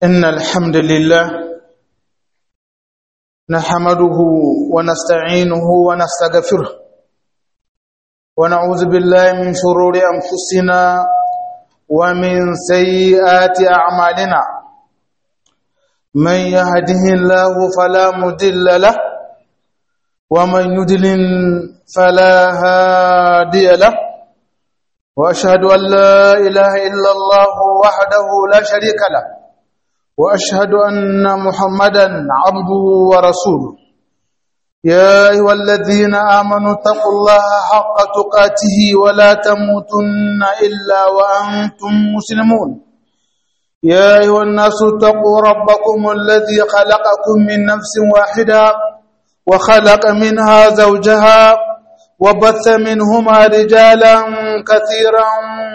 إن الحمد لله نحمده ونستعينه ونستغفره ونعوذ بالله من شرور أنفسنا ومن سيئات أعمالنا من يهده الله فلا مضل له ومن يضلل فلا هادي له وأشهد أن لا إله إلا الله وحده لا شريك له واشهد ان محمدا عبده ورسوله يا ايها الذين امنوا اتقوا الله حق تقاته ولا تموتن الا وانتم مسلمون يا ايها الناس اتقوا ربكم الذي خلقكم من نفس واحده وخلق منها زوجها وبث منهما رجالا كثيرا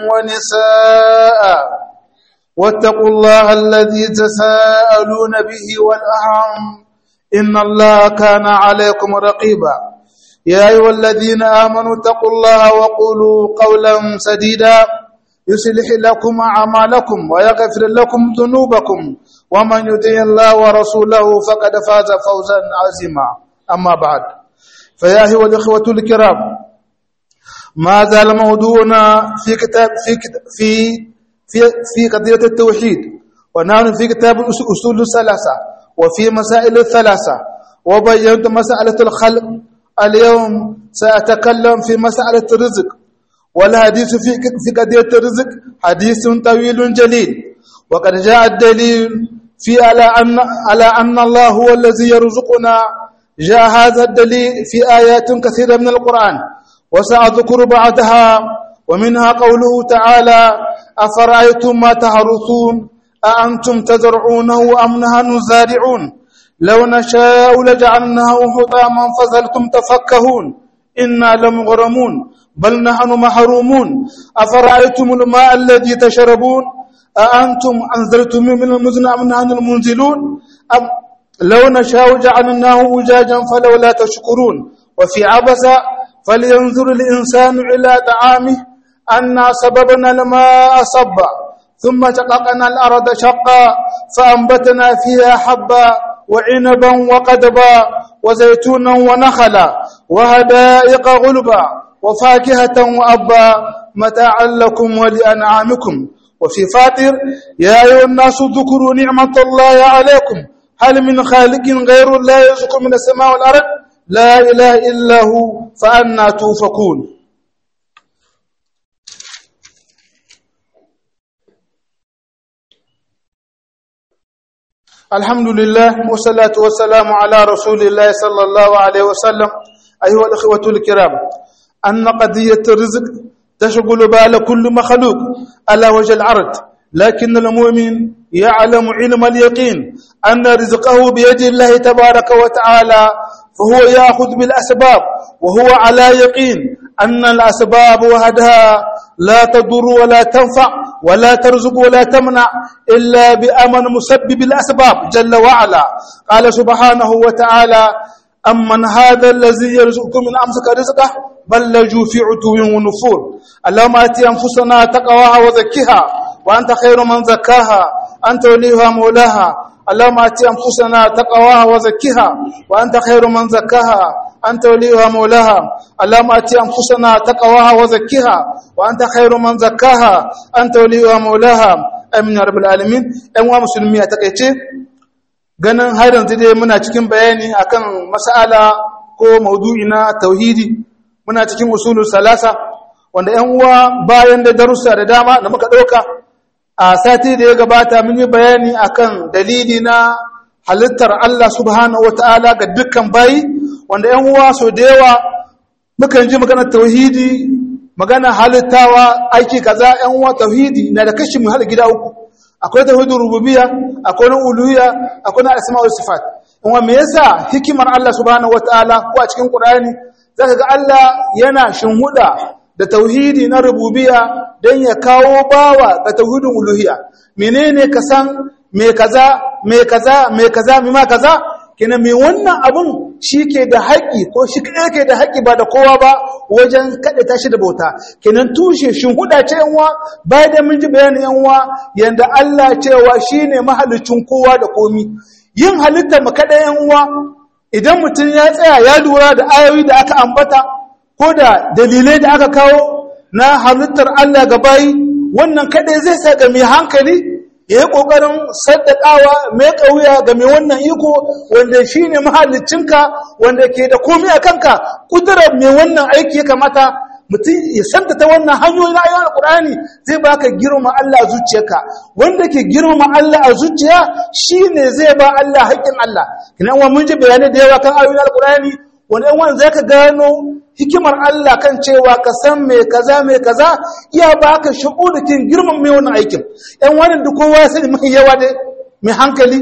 ونساء واتقوا الله الذي تساءلون به والأرحام إن الله كان عليكم رقيبا يا أيها الذين آمنوا اتقوا الله وقولوا قولا سديدا يصلح لكم أعمالكم ويغفر لكم ذنوبكم ومن يطع الله ورسوله فقد فاز فوزا عظيما أما بعد فيا أيها الإخوة الكرام ما زال موضوعنا في كتاب في كتاب في في في قضية التوحيد ونحن في كتاب الأصول الثلاثة وفي مسائل الثلاثة وبينت مسألة الخلق اليوم سأتكلم في مسألة الرزق والحديث في في قضية الرزق حديث طويل جليل وقد جاء الدليل في على أن على أن الله هو الذي يرزقنا جاء هذا الدليل في آيات كثيرة من القرآن وسأذكر بعدها ومنها قوله تعالى أفرأيتم ما تحرثون أأنتم تزرعونه أم نحن الزارعون لو نشاء لجعلناه حطاما فظلتم تفكهون إنا لمغرمون بل نحن محرومون أفرأيتم الماء الذي تشربون أأنتم أنزلتم من المزن أم نحن المنزلون أم لو نشاء جعلناه وجاجا فلولا تشكرون وفي عبس فلينظر الإنسان إلى طعامه أنا صببنا الماء صبا ثم شققنا الأرض شقا فأنبتنا فيها حبا وعنبا وقدبا وزيتونا ونخلا وهدائق غلبا وفاكهة وأبا متاعا لكم ولأنعامكم وفي فاطر يا أيها الناس ذكروا نعمة الله عليكم هل من خالق غير الله يرزق من السماء والأرض لا إله إلا هو فأنا توفكون الحمد لله والصلاة والسلام على رسول الله صلى الله عليه وسلم أيها الأخوة الكرام أن قضية الرزق تشغل بال كل مخلوق على وجه الأرض لكن المؤمن يعلم علم اليقين أن رزقه بيد الله تبارك وتعالى فهو يأخذ بالأسباب وهو على يقين أن الأسباب وحدها لا تضر ولا تنفع ولا ترزق ولا تمنع إلا بأمن مسبب الأسباب جل وعلا قال سبحانه وتعالى أمن هذا الذي يرزقكم من أمسك رزقه بل لجوا في عتو ونفور اللهم آتي أنفسنا تقواها وزكها وأنت خير من زكاها أنت وليها مولاها اللهم آتي أنفسنا تقواها وزكها وأنت خير من زكاها أنت وليها مولاها اللهم آتي أنفسنا تقواها وزكها وأنت خير من زكاها أنت وليها مولاها أمين يا رب العالمين أموا مسلمي أتقيتي ganin har yanzu dai muna cikin bayani akan mas'ala ko maudu'i na tauhidi muna cikin usulul salasa wanda ƴan uwa bayan da darussa da dama da muka ɗauka a sati da ya gabata mun yi bayani akan dalili na halittar Allah subhanahu wata'ala ga dukkan bayi wanda ƴan uwa so da yawa mukan ji magana tauhidi magana halittawa aiki kaza ƴan uwa tauhidi na da kashi mu hada gida uku akwai tauhidin rububiyya akwai na uluhiyya akwai na asma'ul sifat in wa me yasa hikimar Allah subhanahu wata'ala ko a cikin Qur'ani zaka ga Allah yana shinhuda da tauhidi na rububiyya don ya kawo bawa ga tauhidin uluhiyya menene ka san me kaza me kaza me kaza me ma kaza kenan mai wannan abun shi ke da haƙƙi ko shi kaɗai ke da haƙƙi ba da kowa ba wajen kaɗa tashi da bauta kenan tushe shin huda ce yanwa bayan da mun ji bayanin yanwa yanda Allah cewa shine mahalicin kowa da komi yin halitta mu kaɗai yanwa idan mutum ya tsaya ya lura da ayoyi da aka ambata ko da dalilai da aka kawo na halittar Allah ga bayi wannan kaɗai zai sa ga mai hankali ya yi ƙoƙarin saddaƙawa mai ƙauya ga mai wannan iko wanda shi ne mahallicinka wanda ke da komi a kanka ƙudurar mai wannan aiki ya kamata mutum ya santa ta wannan hanyoyi na ayyana ƙur'ani zai baka girma Allah a zuciyarka wanda ke girma Allah a zuciya shi ne zai ba Allah haƙƙin Allah kina wa mun ji bayanai da yawa kan ayoyin alƙur'ani wanda yan wani zai ka gano hikimar Allah kan cewa ka san mai kaza mai kaza iya baka shu'urukin girman mai wannan aikin yan wani da kowa ya sani mai yawa ne mai hankali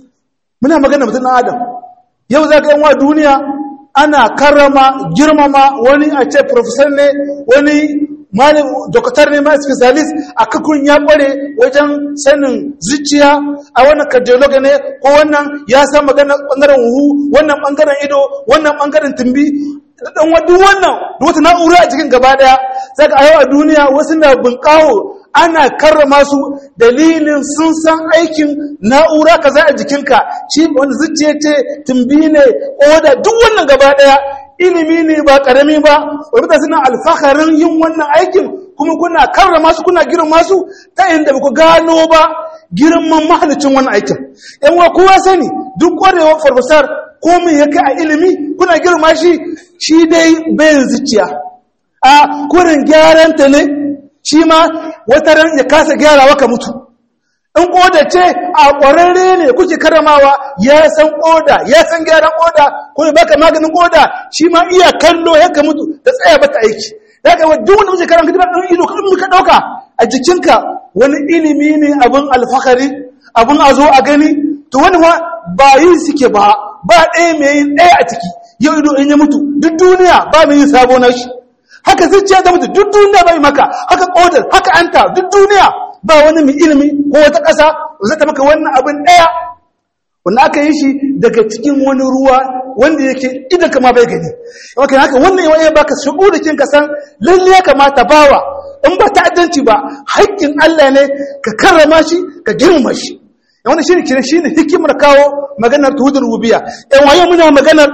muna magana mutum na adam yau za ka yan wa duniya ana karrama girmama wani a ce profesor ne wani malin dokatar ne ma specialist a kakun ya kware wajen sanin zuciya a wannan cardiolog ne ko wannan ya san maganar bangaren huhu wannan bangaren ido wannan bangaren tumbi dan wadu wannan da wata na'ura a cikin gaba daya saka a yau a duniya wasu na bunkawo ana karrama su dalilin sun san aikin na'ura kaza a jikinka shi wanda zuciya ce tumbi ne oda duk wannan gaba daya ilimi ne ba karami ba wadda suna alfaharin yin wannan aikin kuma kuna karrama su kuna girma su ta inda ba ku gano ba girman mahalicin wannan aikin yan wa kowa sani duk kwarewar farfasar komai ya kai a ilimi kuna girma shi shi dai bayan zuciya a kurin gyaran ta ne shi ma wata ran ya kasa gyarawa ka mutu in koda ce a ƙwararre ne kuke karamawa ya san koda ya san gyaran koda kuma baka maganin koda shi ma iya kallo ya ka mutu da tsaya bata aiki daga wa duk wanda kuke karanta kidan ɗan ido kan muka ɗauka a jikinka wani ilimi ne abin alfahari abin a zo a gani to wani ma ba yi suke ba ba ɗaya mai yin ɗaya a ciki yau ido in ya mutu duk duniya ba mai yin sabo na shi haka zuciya ta mutu duk duniya bai maka haka kodar haka anta duk duniya ba wani mai ilimi ko wata ƙasa zai ta maka wannan abin ɗaya wanda aka yi shi daga cikin wani ruwa wanda yake idan kama bai gani yawan haka wannan yawan ya baka shigo da kin kasan lalle ya kamata bawa in ba ta'addanci ba haƙƙin Allah ne ka karrama shi ka girma shi yawan shi ne kire shi ne hikimar kawo maganar tuhudul rububiyya yan waye muna maganar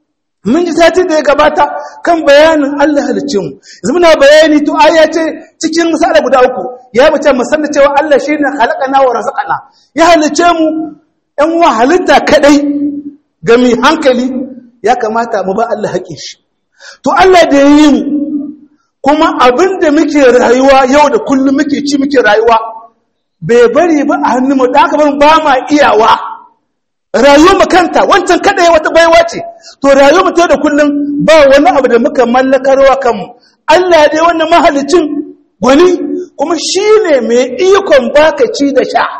mun ji sati da ya gabata kan bayanin Allah halicce mu yanzu muna bayani to aya ce cikin misala guda uku ya bace mu san cewa Allah shine khalaqana wa razaqana ya halicce mu ɗan wa halitta kadai ga mai hankali ya kamata mu ba Allah haƙin shi to Allah da yi mu kuma abinda muke rayuwa yau da kullum muke ci muke rayuwa bai bari ba a hannun mu da aka ba ma iyawa rayuwar mu kanta wancan kada ya wata baiwa ce to rayuwar mu ta da kullum ba wani abu da muka mallakarwa kanmu Allah dai wannan mahalicin gwani kuma shine mai ikon baka ci da sha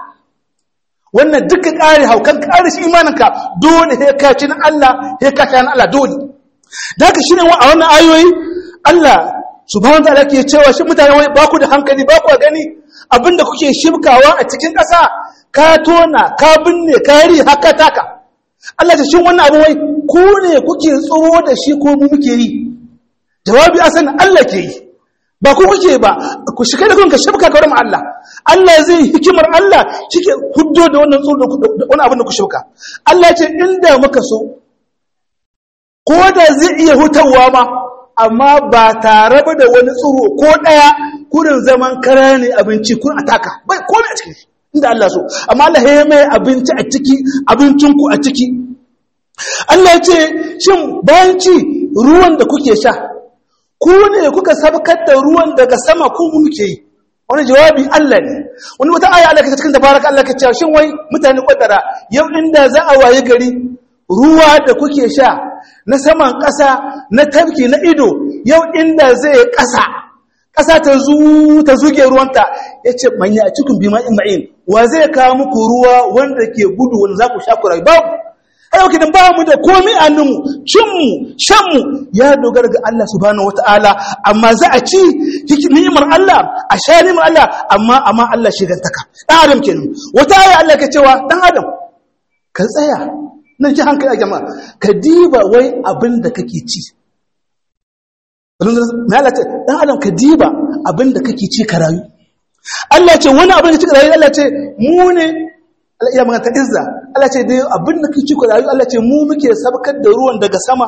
wannan duka ƙari haukan ƙari shi imaninka dole he ka ci na Allah he ka sha na Allah dole da haka shine a wannan ayoyi Allah subhanahu wa ta'ala ke cewa shi mutane wai ba ku da hankali ba ku gani abinda kuke shibkawa a cikin ƙasa ka tona ka binne ka yi haka taka Allah ta shin wannan abu wai ku ne kuke tsoro da shi ko mu muke yi jawabi asan Allah ke yi ba ku kuke ba ku shiga da kanka shibka ka wurin Allah Allah zai hikimar Allah shike huddo da wannan tsoro da wani abin da ku shibka Allah ce inda muka so ko da zai iya hutawa ma amma ba tare da wani tsoro ko daya kurin zaman kara ne abinci kun ataka bai komai a cikin shi inda Allah so amma Allah ya mai abinci a ciki abincinku a ciki Allah ya ce shin bayan ci ruwan da kuke sha ku ne kuka sabkar da ruwan daga sama ku muke yi wani jawabi Allah ne wani wata aya Allah ka cikin tabaraka Allah ka ce shin wai mutane kwadara yau inda za a waye gari ruwa da kuke sha na saman ƙasa na tafki na ido yau inda zai ƙasa ƙasa ta zu ta zuge ruwanta ya ce manya a cikin bima in ma'in wa zai kawo muku ruwa wanda ke gudu wanda za ku sha ku rayu babu ai yau kidan ba mu da komai a nan cinmu shanmu ya dogara ga Allah subhanahu wata'ala amma za a ci ni'imar Allah a sha ni'imar Allah amma amma Allah shi gantaka dan adam kenan wata aya Allah ke cewa dan adam ka tsaya nan ji hankali a jama'a ka diba wai abin da kake ci Allah ce dan adam ka diba abin da kake ci ka rayu Allah ce wani abin da kake rayu Allah ce mu ne Allah ya magana ta izza Allah ce dai abin da kake ci ka rayu Allah ce mu muke sabkar da ruwan daga sama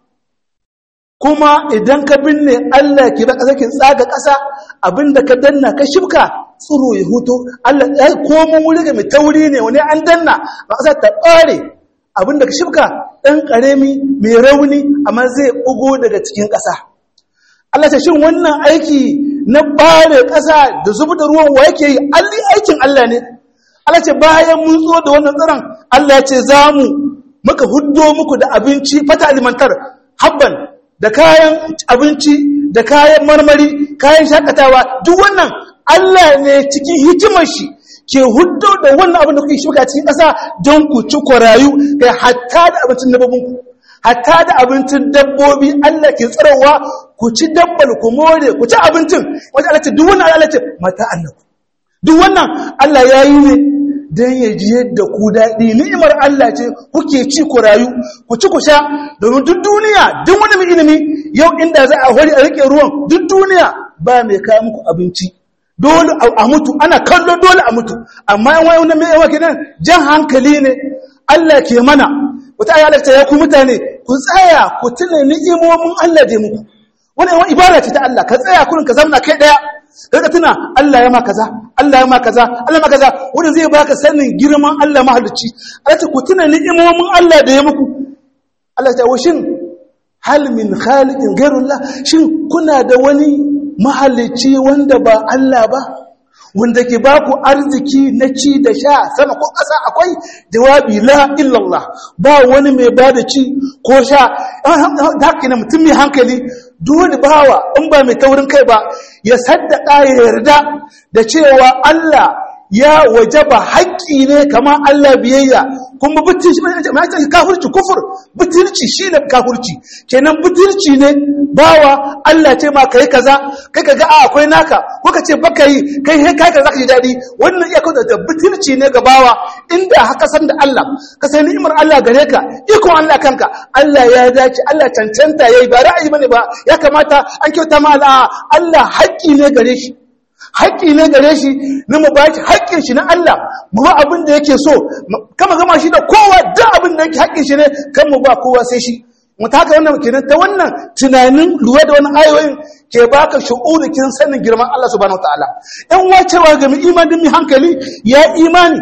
kuma idan ka binne Allah ke ba ƙasa ke tsaga ƙasa abinda ka danna ka shibka tsiro ya huto Allah ya komo wuri ga mai tauri ne wani an danna ba ƙasa ta ɓare abinda ka shibka ɗan ƙarami mai rauni amma zai ɓugo daga cikin ƙasa Allah ta shin wannan aiki na ɓare ƙasa da zubi da ruwan wa yake yi alli aikin Allah ne Allah ce bayan mun zo da wannan tsiron Allah ya ce za mu muka huddo muku da abinci fata alimantar habban da kayan abinci da kayan marmari kayan shakatawa duk wannan Allah ne cikin hikimar shi ke huddo da wannan abin da kuke shuka cikin ƙasa don ku ci kwarayu kai hatta da abincin dabbobin ku hatta da abincin dabbobi Allah ke tsarawa ku ci dabbal ku more ku ci abincin wanda Allah ce duk wannan Allah ce mata annaku duk wannan Allah ya yi ne don ya ji yadda ku daɗi ni'imar Allah ce kuke ci ku rayu ku ci ku sha domin duk duniya duk wani mai ilimi yau inda za a hori a rike ruwan duk duniya ba mai kawo muku abinci dole a mutu ana kallo dole a mutu amma yan wani mai yawa kenan jan hankali ne Allah ke mana wata ayi Allah ya ku mutane ku tsaya ku tuna ni'imomin Allah da muku wani yawan ibada ce ta Allah ka tsaya kurin ka zamna kai daya kaga tuna Allah ya ma kaza Allah ya ma kaza Allah ma kaza wanda zai baka sanin girman Allah mahalicci Allah ta ku tuna ni'imomin Allah da ya muku Allah ta washin hal min khaliqin ghayrullah shin kuna da wani mahalicci wanda ba Allah ba wanda ke ba ku arziki na ci da sha sama ko ƙasa akwai jawabi la illallah ba wani mai ba da ci ko sha da haka na mutum mai hankali dole bawa in ba mai taurin kai ba ya saddaka ya yarda da cewa Allah ya wajaba haƙƙi ne kama Allah biyayya kuma butulci mai ce kafirci kufur butulci shine kafirci kenan butulci ne bawa Allah ce ma kai kaza kai kaga a akwai naka ko ka ce baka yi kai kai kai kaza ka ji dadi wannan iya kaza da butulci ne ga bawa inda haka san da Allah ka sai ni'imar Allah gare ka iko Allah kanka Allah ya dace Allah cancanta yayi ba ra'ayi bane ba ya kamata an kyauta ma Allah Allah haƙƙi ne gare shi haƙƙi ne gare shi na mu bashi haƙƙin shi na Allah mu ba abin da yake so kama gama shi da kowa da abin da yake haƙƙin shi ne kan mu ba kowa sai shi mu taka wannan kenan ta wannan tunanin lura da wannan ayoyin ke baka shu'urikin sanin girman Allah subhanahu wataala in wacewa ga mu imanin mu hankali ya imani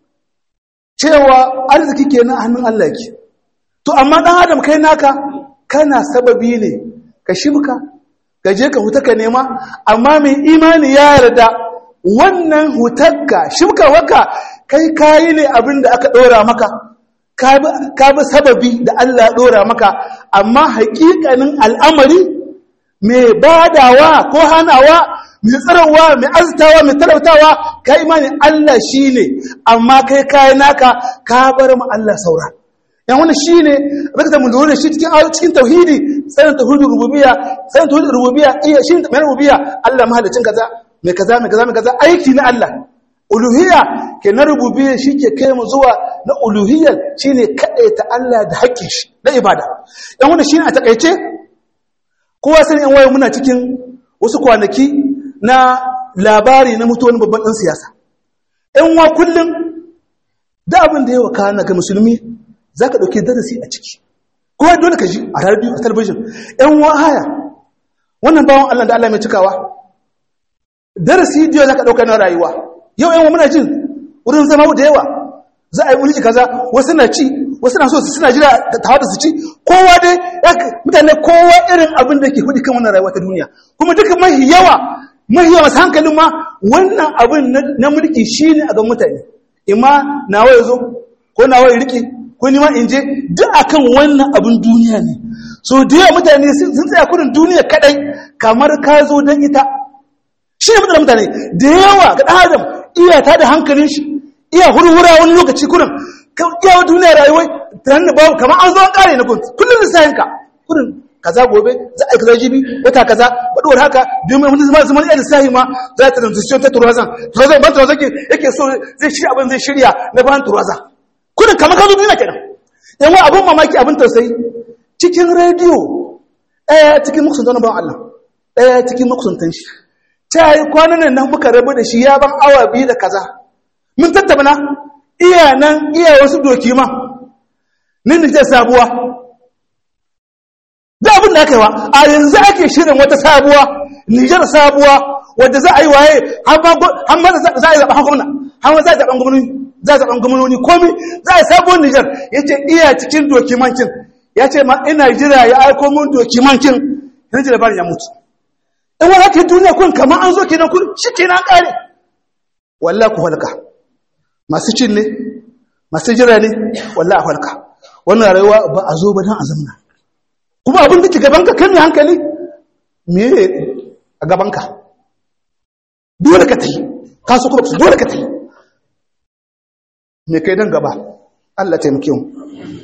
cewa arziki kenan a hannun Allah yake to amma dan adam kai naka kana sababi ne ka shibka ka je ka huta ka nema amma mai imani ya yarda wannan hutarka shibka waka kai kayi ne abin da aka ɗora maka ka bi sababi da Allah ɗora maka amma haƙiƙanin al'amari mai badawa ko hanawa mai tsarawa mai azitawa mai talautawa ka imani Allah shi ne amma kai kayi naka ka bar mu Allah saura yan wani shi ne abin da mu lura da shi cikin cikin tauhidi sanin tauhidin rububiyya sanin tauhidin rububiyya iya shi mai rububiyya Allah mahalicin kaza mai kaza mai kaza mai kaza aiki na Allah uluhiyya ke na rububiyya shi ke kai mu zuwa na uluhiyyar shine ta Allah da haƙƙin shi na ibada yan wani shi ne a takaice kowa sani yan waye muna cikin wasu kwanaki na labari na mutuwar babban ɗan siyasa yan wa kullum da abin da ya wakana ga musulmi za ka ɗauki darasi a ciki kowa dole ka ji a radio a talabijin ‘yan wahaya wannan bawan Allah da Allah mai cikawa darasi diyo za ka ɗauka na rayuwa yau ‘yan muna jin wurin zama da yawa za a yi mulki kaza wasu na ci wasu na so su suna jira ta hada su ci kowa dai mutane kowa irin abin da ke hudu kan wannan rayuwa ta duniya kuma duka mahi yawa mahi yawa masu hankalin ma wannan abin na mulki shi ne a ga mutane imma nawa ya zo ko nawa ya riƙe ko nima in je duk akan wannan abin duniya ne so da yawa mutane sun tsaya kudin duniya kadai kamar ka zo don ita shi ne matsalar mutane da yawa ga ɗan adam iya ta da hankalin shi iya hurhura wani lokaci kudin iya wa duniya rayuwai tunanin da babu kamar an zo an kare na kudin kullum lissahin ka kudin kaza gobe za a yi kaza jibi wata kaza baɗuwar haka biyu mai mutum zama iya lissahi ma za ta transition ta turazan turazan ban turazan yake so zai shirya abin zai shirya na ban turazan kudin kamar kazo duniya kenan yan abin mamaki abin tausayi cikin rediyo ɗaya cikin makusantan ban Allah ɗaya cikin makusantan shi ta yi kwanan nan muka rabu da shi ya ban awa biyu da kaza mun tattabana iya nan iya wasu doki ma nin da sabuwa da abin da aka yi wa a yanzu ake shirin wata sabuwa nijar sabuwa wadda za a yi waye har ma za a yi zaɓen gwamna har ma za a yi zaɓen gwamnoni za a zaɓen gwamnoni komi za a yi sabuwar nijar ya ce iya cikin dokimancin ya ce ma ina jira ya aiko mun dokimancin yana jira bani ya mutu in wani ake duniya kun kamar an zo kenan kun shi kenan ƙare wallah ku halka masu cin ne masu jira ne wallah a halka wannan rayuwa ba a zo ba don a zamna kuma abin da ke gabanka kan mai hankali me a gabanka dole ka ta yi kasu kuma dole ka ta yi me kai don gaba Allah taimake mu